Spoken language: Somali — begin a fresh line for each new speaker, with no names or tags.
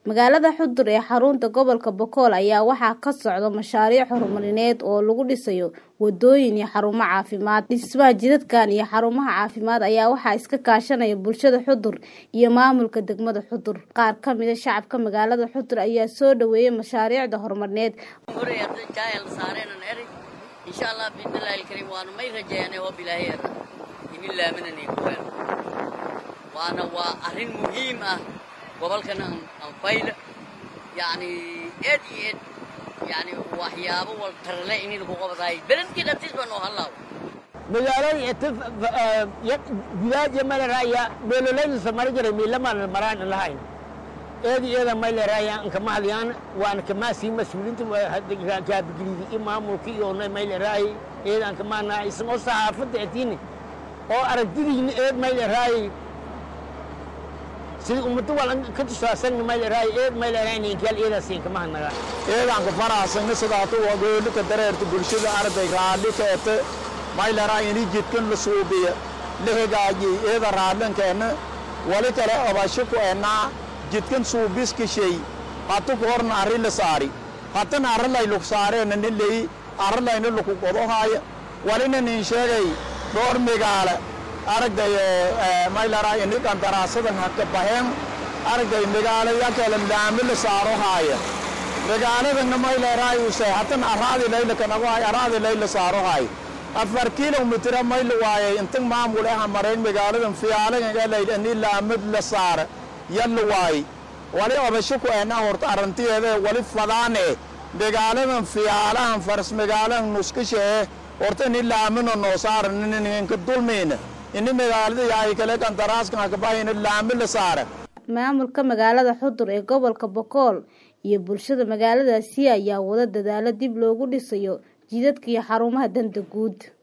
magaalada xudur ee xarunta gobolka bokool ayaa waxaa ka socda mashaariic horumarineed oo lagu dhisayo wadooyin iyo xarumo caafimaad dhismaha jidadkan iyo xarumaha caafimaad ayaa waxaa iska kaashanaya bulshada xudur iyo maamulka degmada xudur qaar kamida shacabka magaalada xudur ayaa soo dhaweeyay mashaariicda horumarineed
insha allah biidnillaahi alkariim waanu may rajeynay oo bilaaheer idin laaminanay kuween waana waa arrin muhiim ah gobolkana anfayla yacni eed iyo eed yacni waxyaabo waltarle inaynu ku qabadaay beledkii dhantiis baa noo hallaaw
magaalada ita gudaaja malaraya meelolayda samari jiray miilamaan maraan lahayn eedi eeda mayleraya nkama hadiyaan waan kamaasii mas-uuliinta kaabigilidi i maamulka iyo mayleraayi eedaan kamaana isagoo saxaafadda etiini oo aragtidiina eed mayleraayi sida ummado wal ka tusaasan mayleraayi eed mayleraayi ninkaal eedaasiin kama hadnaga
eedaan ka faraxsanna sidaato wagoolika dareerta bulshada arday raalli keete mayleraayi ini jidkan la suubiya la hagaajiyey eeda raallinkeenna wali kale obasho ku ennaa jidkan suubiskishay hatu ku horna arri la saari hatana arralay luk saareena nin leyi arralayna luku qodohaaya walina nin sheegay dhowr migaale aragday maylaraa ini qandaraasadan haka baheen aragday migaalaya kale laami la saarohaaya migaaladanna mayleeraay usay hatan arraadi layla kanagohay arraadi layla saarohaay afar kilomitira mayla waayay intag maamul aha marayn magaaladan fiyaalagangalayl ini laamad la saara yalla waay wali obasho ku ena horta arrantiyeeda wali fadaane magaaladan fiyaalahan faras magaalahan nuskashee horta ini laamino noo saara ninka dulmiina ini magaalada yahay kale qandaraaskan hakabahayna laami la saara
maamulka magaalada xudur ee gobolka bokool iyo bulshada magaaladaasi ayaa wada dadaalo dib loogu dhisayo jidadka iyo xarumaha danta guud